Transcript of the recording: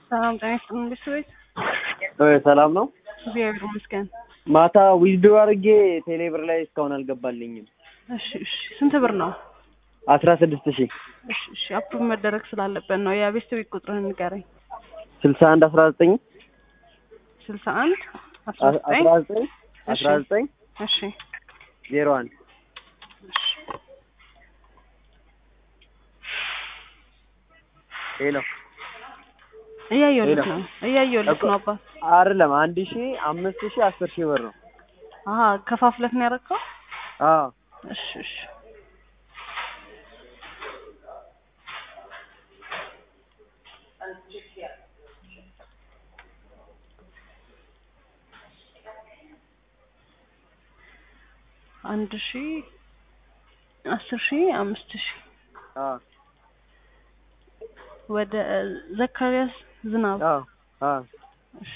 ሰላም ጤና ይስጥልኝ ቤተሰቦች። ሰላም ነው። እግዚአብሔር ይመስገን። ማታ ዊዝድሮ አድርጌ ቴሌብር ላይ እስካሁን አልገባልኝም። እሺ እሺ። ስንት ብር ነው? አስራ ስድስት ሺህ እሺ እሺ። አፕሩቭ መደረግ ስላለበት ነው። የቤት ቤት ቁጥርህን ንገረኝ። ስልሳ አንድ አስራ ዘጠኝ ስልሳ አንድ አስራ ዘጠኝ አስራ ዘጠኝ አስራ ዘጠኝ እሺ ዜሮ አንድ ሄሎ እያየሁልህ ሄሎ። ነው እያየሁልህ ነው አባት። አይደለም አንድ ሺህ አምስት ሺህ አስር ሺህ ብር ነው። አሀ ከፋፍለህ ነው ያደረገው? አዎ እሺ እሺ። አንድ ሺ አስር ሺ አምስት ሺ አዎ ወደ ዘካሪያስ ዝናብ አዎ አዎ እሺ